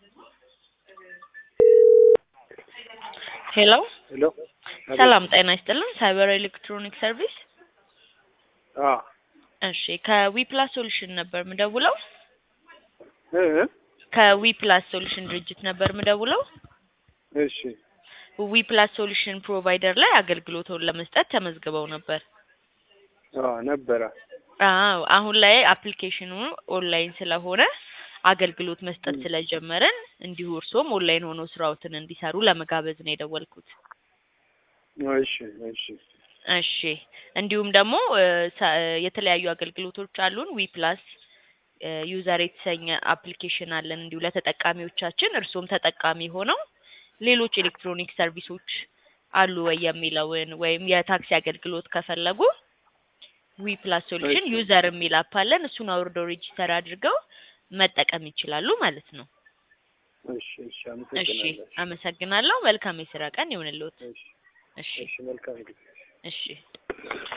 ሄሎ ሄሎ ሰላም ጤና ይስጥልን። ሳይበር ኤሌክትሮኒክ ሰርቪስ። አ እሺ ከዊፕላስ ሶሉሽን ነበር ምደውለው። እ ከዊፕላስ ሶሉሽን ድርጅት ነበር ምደውለው። እሺ ዊፕላስ ሶሉሽን ፕሮቫይደር ላይ አገልግሎቱን ለመስጠት ተመዝግበው ነበር። አ ነበረ አዎ አሁን ላይ አፕሊኬሽኑ ኦንላይን ስለሆነ አገልግሎት መስጠት ስለጀመረን እንዲሁ እርሶም ኦንላይን ሆኖ ስራዎትን እንዲሰሩ ለመጋበዝ ነው የደወልኩት። እሺ እሺ እሺ እንዲሁም ደግሞ እ ሰ- የተለያዩ አገልግሎቶች አሉን። ዊ ፕላስ ዩዘር የተሰኘ አፕሊኬሽን አለን እንዲሁ ለተጠቃሚዎቻችን እርሶም ተጠቃሚ ሆነው ሌሎች ኤሌክትሮኒክ ሰርቪሶች አሉ ወይ የሚለውን ወይም የታክሲ አገልግሎት ከፈለጉ ዊ ፕላስ ሶሉሽን እሺ። ዩዘር የሚል አፕ አለን። እሱን አውርደው ሬጂስተር አድርገው መጠቀም ይችላሉ ማለት ነው። እሺ እሺ እሺ አመሰግናለሁ። አመሰግናለሁ። መልካም የስራ ቀን ይሁንልዎት። እሺ እሺ እሺ መልካም ጊዜ እሺ